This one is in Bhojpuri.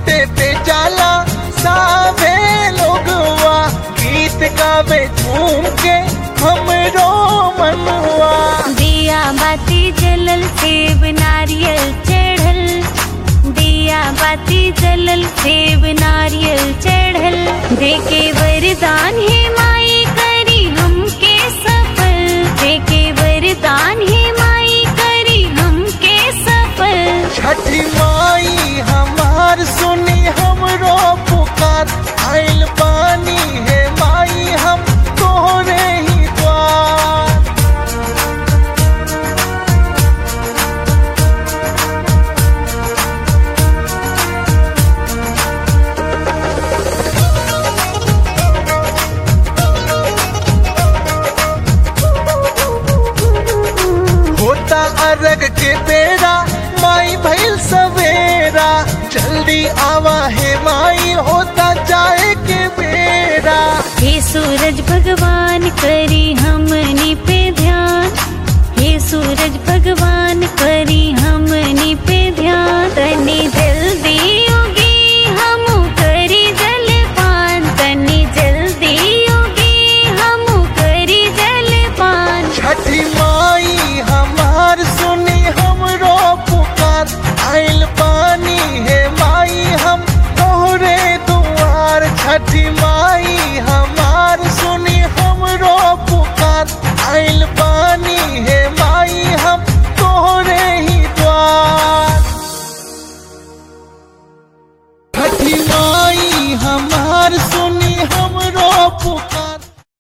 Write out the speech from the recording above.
घाटे पे जाला सावे लोगवा गीत गावे झूम के हमरो मनवा दिया बाती जलल सेब नारियल चढ़ल दिया बाती जलल सेब नारियल चढ़ल देके वरदान है माई करी हमके सफल देके वरदान है माई करी हमके सफल छठी माई हमार सुनी हमरो पुकार आइल पानी है माई हम तोहरे ही द्वार होता अरग के बेरा माई भइल सवेरा जल्दी आवा है माई होता जाए के बेरा हे सूरज भगवान करी हमनी पे ध्यान हे सूरज भगवान करी हमनी पे ध्यान तनी जल्दी उगी हम करी जलपान तनी जल्दी उगी हम करी जलपान छठी माई हमार सुनी हमरो पुकार आइल पानी है माई हम तोहरे दुआर छठी माई हमार सुनी हमरो पुकार आइल पानी है माई हम तोहरे ही द्वार छठी माई हमार सुनी हमरो पुकार